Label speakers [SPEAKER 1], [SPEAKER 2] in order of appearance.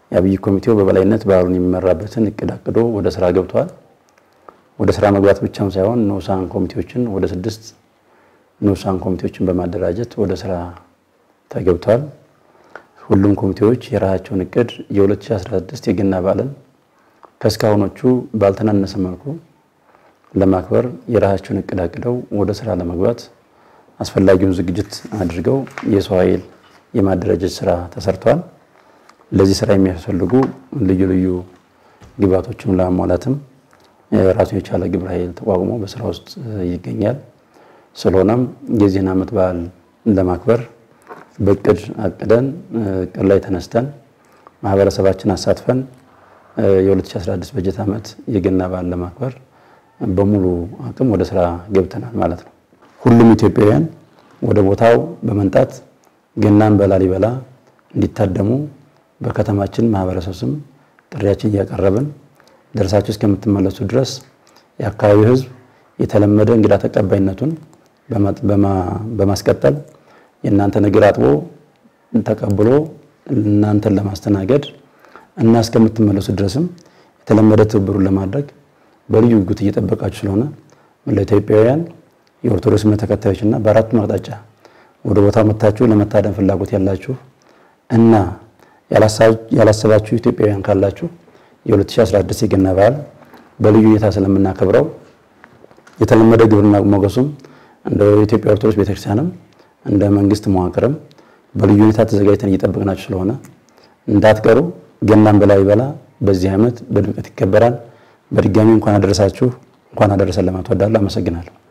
[SPEAKER 1] የአብይ ኮሚቴው በበላይነት በዓሉን የሚመራበትን እቅድ አቅዶ ወደ ስራ ገብቷል። ወደ ስራ መግባት ብቻም ሳይሆን ንዑሳን ኮሚቴዎችን ወደ ስድስት ንዑሳን ኮሚቴዎችን በማደራጀት ወደ ስራ ተገብቷል። ሁሉም ኮሚቴዎች የራሳቸውን እቅድ የ2016 የገና በዓልን ከእስካሁኖቹ ባልተናነሰ መልኩ ለማክበር የራሳቸውን እቅድ አቅደው ወደ ስራ ለመግባት አስፈላጊውን ዝግጅት አድርገው የሰው ኃይል የማደራጀት ስራ ተሰርቷል። ለዚህ ስራ የሚያስፈልጉ ልዩ ልዩ ግብዓቶችን ለማሟላትም ራሱን የቻለ ግብረ ኃይል ተቋቁሞ በስራ ውስጥ ይገኛል። ስለሆነም የዚህን ዓመት በዓል ለማክበር በእቅድ አቅደን እቅድ ላይ ተነስተን ማህበረሰባችን አሳትፈን የ2016 በጀት ዓመት የገና በዓል ለማክበር በሙሉ አቅም ወደ ስራ ገብተናል ማለት ነው። ሁሉም ኢትዮጵያውያን ወደ ቦታው በመምጣት ገናን በላሊበላ እንዲታደሙ በከተማችን ማህበረሰብ ስም ጥሪያችን እያቀረብን ደርሳችሁ እስከምትመለሱ ድረስ የአካባቢው ሕዝብ የተለመደ እንግዳ ተቀባይነቱን በማስቀጠል የእናንተን እግር አጥቦ ተቀብሎ እናንተን ለማስተናገድ እና እስከምትመለሱ ድረስም የተለመደ ትብብሩን ለማድረግ በልዩ ጉጉት እየጠበቃችሁ ስለሆነ መላው ኢትዮጵያውያን የኦርቶዶክስ እምነት ተከታዮች እና በአራቱም አቅጣጫ ወደ ቦታው መጥታችሁ ለመታደም ፍላጎት ያላችሁ እና ያላሰባችሁ ኢትዮጵያውያን ካላችሁ የ2016 የገና በዓል በልዩ ሁኔታ ስለምናከብረው የተለመደ ግብርና ሞገሱም እንደ ኢትዮጵያ ኦርቶዶክስ ቤተክርስቲያንም እንደ መንግስት መዋቅርም በልዩ ሁኔታ ተዘጋጅተን እየጠበቅናችሁ ስለሆነ እንዳትቀሩ። ገናን በላሊበላ በዚህ ዓመት በድምቀት ይከበራል። በድጋሚ እንኳን አደረሳችሁ እንኳን አደረሰን ለማለት እወዳለሁ። አመሰግናለሁ።